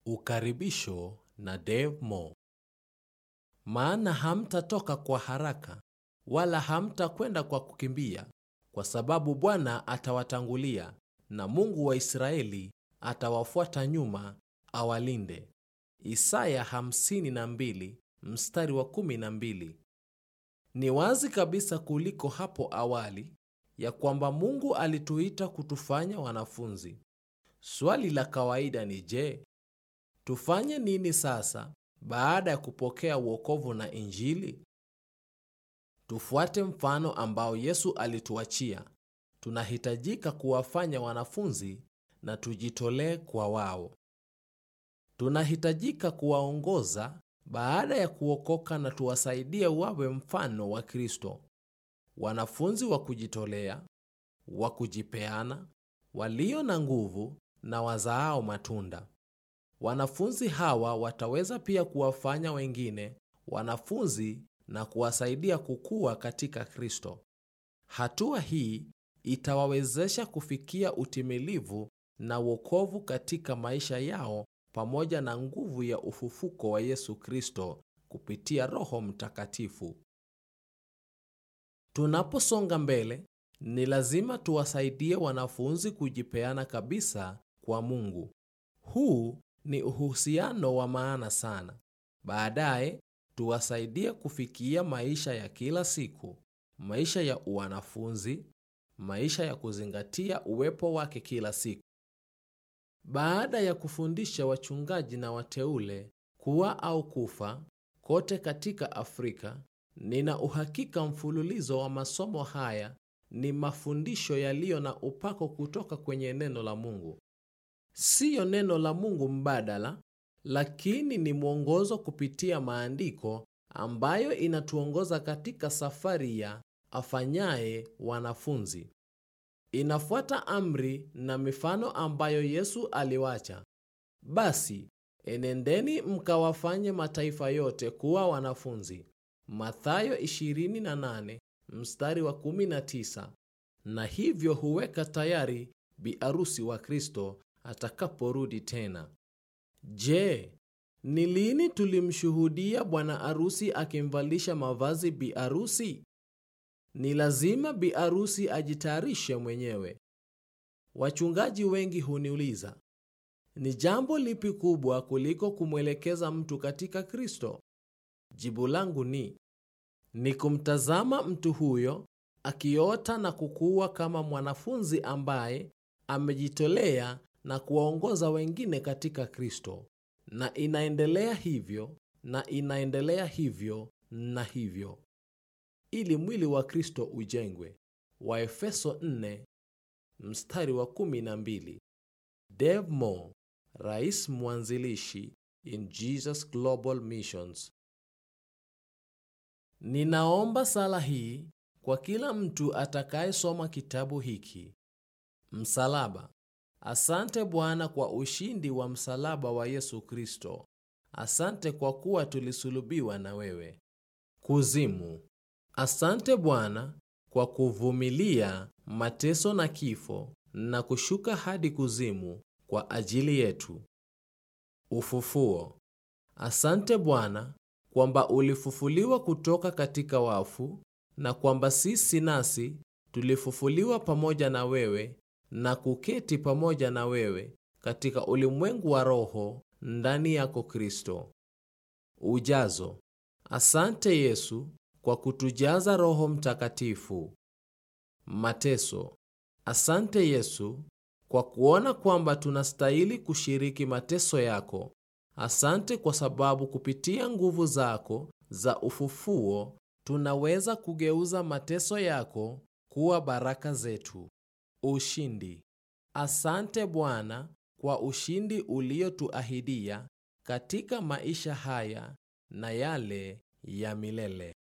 Ukaribisho na Dave Mo. Maana hamtatoka kwa haraka wala hamtakwenda kwa kukimbia, kwa sababu Bwana atawatangulia na Mungu wa Israeli atawafuata nyuma awalinde. Isaya 52 mstari wa 12. Ni wazi kabisa kuliko hapo awali ya kwamba Mungu alituita kutufanya wanafunzi. Swali la kawaida ni je, tufanye nini sasa baada ya kupokea wokovu na Injili? Tufuate mfano ambao Yesu alituachia. Tunahitajika kuwafanya wanafunzi na tujitolee kwa wao. Tunahitajika kuwaongoza baada ya kuokoka na tuwasaidie wawe mfano wa Kristo, wanafunzi wa kujitolea, wa kujipeana, walio na nguvu na wazaao matunda. Wanafunzi hawa wataweza pia kuwafanya wengine wanafunzi na kuwasaidia kukua katika Kristo. Hatua hii itawawezesha kufikia utimilivu na wokovu katika maisha yao pamoja na nguvu ya ufufuko wa Yesu Kristo kupitia Roho Mtakatifu. Tunaposonga mbele, ni lazima tuwasaidie wanafunzi kujipeana kabisa kwa Mungu. Huu ni uhusiano wa maana sana. Baadaye tuwasaidie kufikia maisha ya kila siku, maisha ya uwanafunzi, maisha ya kuzingatia uwepo wake kila siku. Baada ya kufundisha wachungaji na wateule kuwa au kufa kote katika Afrika, nina uhakika mfululizo wa masomo haya ni mafundisho yaliyo na upako kutoka kwenye neno la Mungu. Siyo neno la Mungu mbadala, lakini ni mwongozo kupitia maandiko ambayo inatuongoza katika safari ya afanyaye wanafunzi. Inafuata amri na mifano ambayo Yesu aliwacha. Basi enendeni mkawafanye mataifa yote kuwa wanafunzi. Mathayo 28 mstari wa 19. Na hivyo huweka tayari biarusi wa Kristo atakaporudi tena. Je, ni lini tulimshuhudia bwana arusi akimvalisha mavazi biarusi? Ni lazima biarusi ajitayarishe mwenyewe. Wachungaji wengi huniuliza, ni jambo lipi kubwa kuliko kumwelekeza mtu katika Kristo? Jibu langu ni ni kumtazama mtu huyo akiota na kukua kama mwanafunzi ambaye amejitolea na kuwaongoza wengine katika Kristo, na inaendelea hivyo na inaendelea hivyo na hivyo, ili mwili wa Kristo ujengwe. Waefeso 4 mstari wa 12. Dave Mo, rais mwanzilishi in Jesus Global Missions. Ninaomba sala hii kwa kila mtu atakayesoma kitabu hiki. Msalaba. Asante Bwana kwa ushindi wa msalaba wa Yesu Kristo. Asante kwa kuwa tulisulubiwa na wewe. Kuzimu. Asante Bwana kwa kuvumilia mateso na kifo na kushuka hadi kuzimu kwa ajili yetu. Ufufuo. Asante Bwana kwamba ulifufuliwa kutoka katika wafu na kwamba sisi nasi tulifufuliwa pamoja na wewe na kuketi pamoja na wewe katika ulimwengu wa roho ndani yako Kristo. Ujazo. Asante Yesu kwa kutujaza Roho Mtakatifu. Mateso. Asante Yesu kwa kuona kwamba tunastahili kushiriki mateso yako. Asante kwa sababu kupitia nguvu zako za ufufuo tunaweza kugeuza mateso yako kuwa baraka zetu. Ushindi. Asante Bwana kwa ushindi uliotuahidia katika maisha haya na yale ya milele.